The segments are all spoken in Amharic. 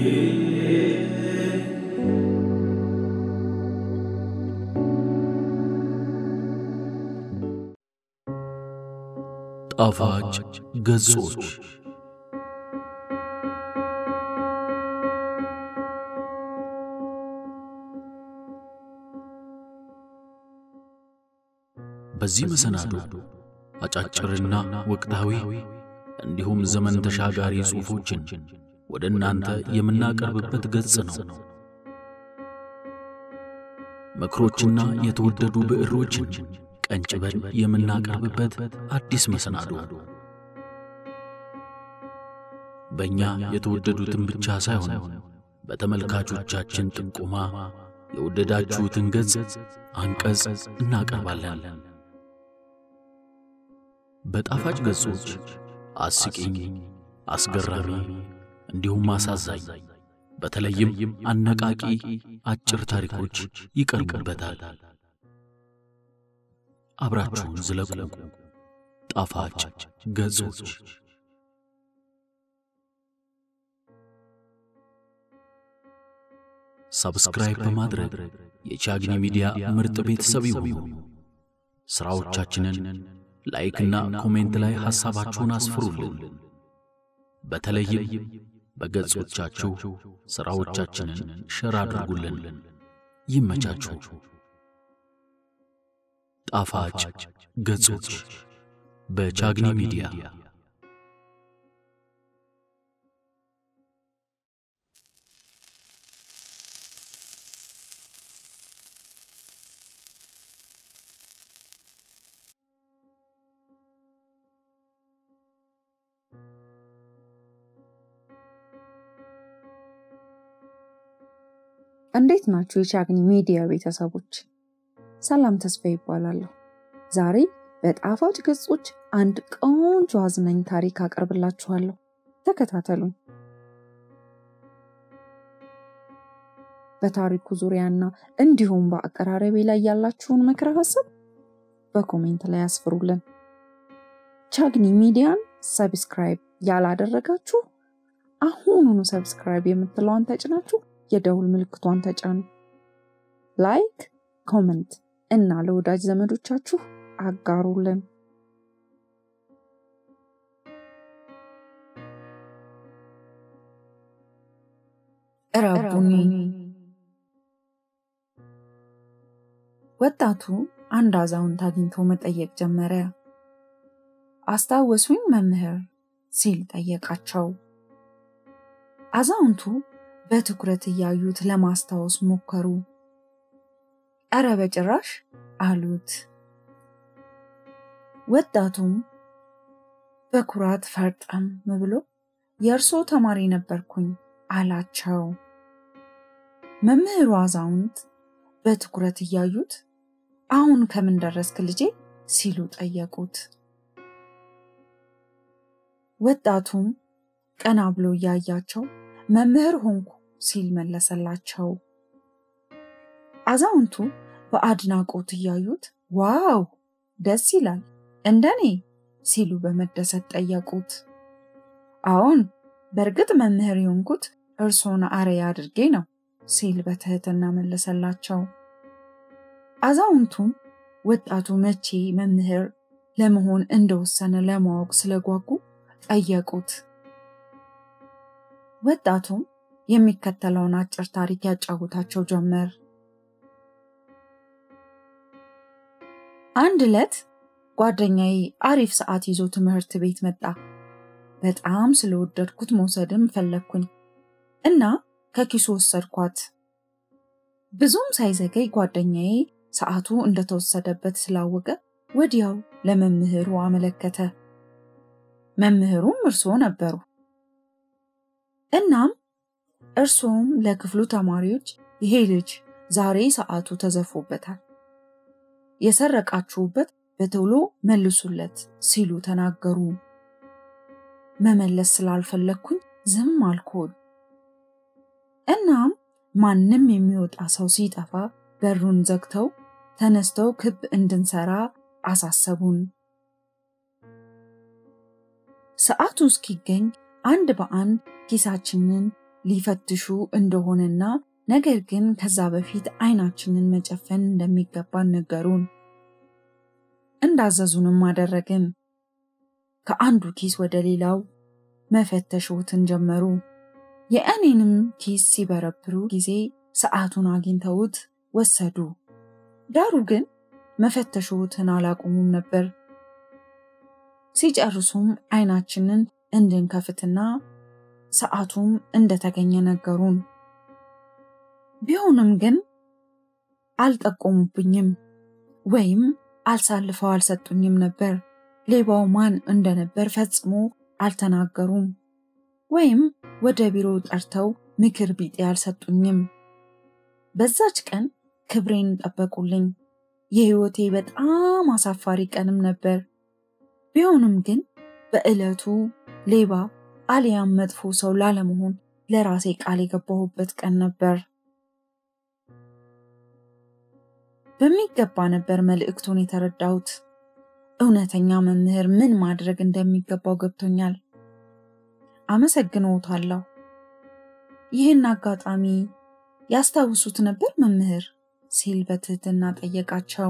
ጣፋጭ ገጾች በዚህ መሰናዶ አጫጭርና ወቅታዊ እንዲሁም ዘመን ተሻጋሪ ጽሑፎችን ወደ እናንተ የምናቀርብበት ገጽ ነው። ምክሮችና የተወደዱ ብዕሮችን ቀንጭበን የምናቀርብበት አዲስ መሰናዶ በእኛ የተወደዱትን ብቻ ሳይሆን በተመልካቾቻችን ጥቆማ የወደዳችሁትን ገጽ አንቀጽ እናቀርባለን። በጣፋጭ ገጾች አስቂኝ፣ አስገራሚ እንዲሁም አሳዛኝ በተለይም አነቃቂ አጭር ታሪኮች ይቀርቡበታል። አብራችሁን ዝለቁ። ጣፋጭ ገጾች ሰብስክራይብ በማድረግ የቻግኒ ሚዲያ ምርጥ ቤተሰብ ይሁኑ። ሥራዎቻችንን ላይክና ኮሜንት ላይ ሐሳባችሁን አስፍሩልን። በተለይም በገጾቻችሁ ሥራዎቻችንን ሸር አድርጉልን። ይመቻችሁ። ጣፋጭ ገጾች በቻግኒ ሚዲያ እንዴት ናችሁ? የቻግኒ ሚዲያ ቤተሰቦች፣ ሰላም ተስፋ ይባላለሁ። ዛሬ በጣፋጭ ገጾች አንድ ቆንጆ አዝናኝ ታሪክ አቀርብላችኋለሁ። ተከታተሉኝ። በታሪኩ ዙሪያና እንዲሁም በአቀራረቤ ላይ ያላችሁን ምክረ ሀሳብ በኮሜንት ላይ ያስፍሩልን። ቻግኒ ሚዲያን ሰብስክራይብ ያላደረጋችሁ አሁኑኑ ሰብስክራይብ የምትለዋን ተጭናችሁ የደውል ምልክቷን ተጫኑ። ላይክ፣ ኮመንት እና ለወዳጅ ዘመዶቻችሁ አጋሩልን። ረቡኒ ወጣቱ አንድ አዛውንት አግኝቶ መጠየቅ ጀመረ። አስታወሱኝ መምህር ሲል ጠየቃቸው። አዛውንቱ በትኩረት እያዩት ለማስታወስ ሞከሩ። እረ በጭራሽ አሉት። ወጣቱም በኩራት ፈርጠም ብሎ የእርሶ ተማሪ ነበርኩኝ አላቸው። መምህሩ አዛውንት በትኩረት እያዩት አሁን ከምን ደረስክ ልጄ ሲሉ ጠየቁት። ወጣቱም ቀና ብሎ እያያቸው መምህር ሆንኩ ሲል መለሰላቸው። አዛውንቱ በአድናቆት እያዩት ዋው ደስ ይላል እንደኔ ሲሉ በመደሰት ጠየቁት። አዎን በእርግጥ መምህር የሆንኩት እርሶን አርአያ አድርጌ ነው ሲል በትህትና መለሰላቸው። አዛውንቱም ወጣቱ መቼ መምህር ለመሆን እንደወሰነ ለማወቅ ስለጓጉ ጠየቁት። ወጣቱም የሚከተለውን አጭር ታሪክ ያጫውታቸው ጀመር። አንድ ዕለት ጓደኛዬ አሪፍ ሰዓት ይዞ ትምህርት ቤት መጣ። በጣም ስለወደድኩት መውሰድም ፈለግኩኝ እና ከኪሱ ወሰድኳት። ብዙም ሳይዘገይ ጓደኛዬ ሰዓቱ እንደተወሰደበት ስላወቀ ወዲያው ለመምህሩ አመለከተ። መምህሩም እርስዎ ነበሩ። እናም እርስዎም ለክፍሉ ተማሪዎች ይሄ ልጅ ዛሬ ሰዓቱ ተዘርፎበታል፣ የሰረቃችሁበት በቶሎ መልሱለት ሲሉ ተናገሩ። መመለስ ስላልፈለግኩኝ ዝም አልኩኝ። እናም ማንም የሚወጣ ሰው ሲጠፋ በሩን ዘግተው ተነስተው ክብ እንድንሰራ አሳሰቡን። ሰዓቱ እስኪገኝ አንድ በአንድ ኪሳችንን ሊፈትሹ እንደሆነና ነገር ግን ከዛ በፊት አይናችንን መጨፈን እንደሚገባን ነገሩን። እንዳዘዙንም አደረግን። ከአንዱ ኪስ ወደ ሌላው መፈተሾትን ጀመሩ። የእኔንም ኪስ ሲበረብሩ ጊዜ ሰዓቱን አግኝተውት ወሰዱ። ዳሩ ግን መፈተሾትን አላቆሙም ነበር። ሲጨርሱም አይናችንን እንድንከፍትና ሰዓቱም እንደተገኘ ነገሩን። ቢሆንም ግን አልጠቆሙብኝም ወይም አልሳልፈው አልሰጡኝም ነበር። ሌባው ማን እንደነበር ፈጽሞ አልተናገሩም ወይም ወደ ቢሮ ጠርተው ምክር ቢጤ አልሰጡኝም። በዛች ቀን ክብሬን ጠበቁልኝ። የህይወቴ በጣም አሳፋሪ ቀንም ነበር። ቢሆንም ግን በዕለቱ ሌባ አሊያም መጥፎ ሰው ላለመሆን ለራሴ ቃል የገባሁበት ቀን ነበር። በሚገባ ነበር መልእክቱን የተረዳሁት። እውነተኛ መምህር ምን ማድረግ እንደሚገባው ገብቶኛል። አመሰግንዎታለሁ። ይህን አጋጣሚ ያስታውሱት ነበር መምህር? ሲል በትህትና ጠየቃቸው።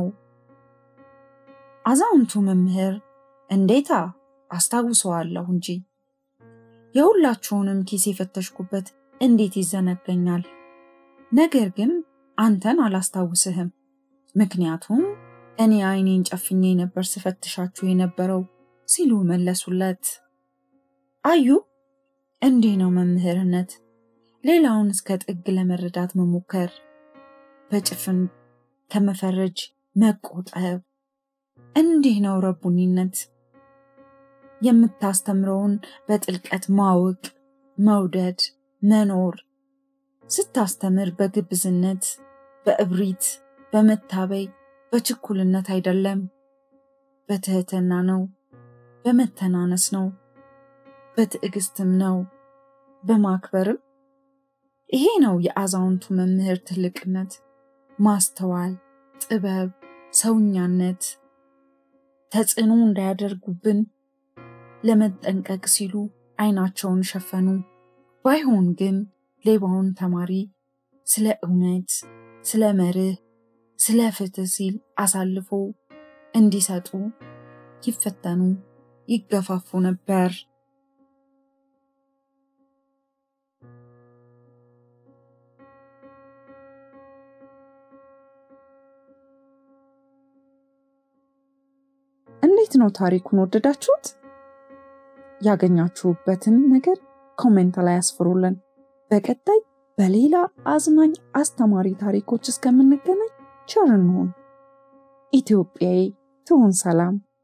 አዛውንቱ መምህር እንዴታ አስታውሰዋለሁ እንጂ የሁላችሁንም ኪስ የፈተሽኩበት እንዴት ይዘነገኛል? ነገር ግን አንተን አላስታውስህም፣ ምክንያቱም እኔ አይኔን ጨፍኜ ነበር ስፈትሻችሁ የነበረው ሲሉ መለሱለት። አዩ እንዲህ ነው መምህርነት፣ ሌላውን እስከ ጥግ ለመረዳት መሞከር፣ በጭፍን ከመፈረጅ መቆጠብ። እንዲህ ነው ረቡኒነት፣ የምታስተምረውን በጥልቀት ማወቅ፣ መውደድ፣ መኖር። ስታስተምር በግብዝነት፣ በእብሪት፣ በመታበይ፣ በችኩልነት አይደለም፣ በትህትና ነው፣ በመተናነስ ነው፣ በትዕግስትም ነው፣ በማክበርም። ይሄ ነው የአዛውንቱ መምህር ትልቅነት፣ ማስተዋል፣ ጥበብ፣ ሰውኛነት። ተጽዕኖ እንዳያደርጉብን ለመጠንቀቅ ሲሉ አይናቸውን ሸፈኑ። ባይሆን ግን ሌባውን ተማሪ ስለ እውነት፣ ስለ መርህ፣ ስለ ፍትህ ሲል አሳልፎ እንዲሰጡ ይፈተኑ፣ ይገፋፉ ነበር። እንዴት ነው ታሪኩን ወደዳችሁት? ያገኛችሁበትን ነገር ኮሜንት ላይ አስፍሩልን። በቀጣይ በሌላ አዝናኝ አስተማሪ ታሪኮች እስከምንገናኝ ቸር እንሁን። ኢትዮጵያዊ ትሁን ሰላም።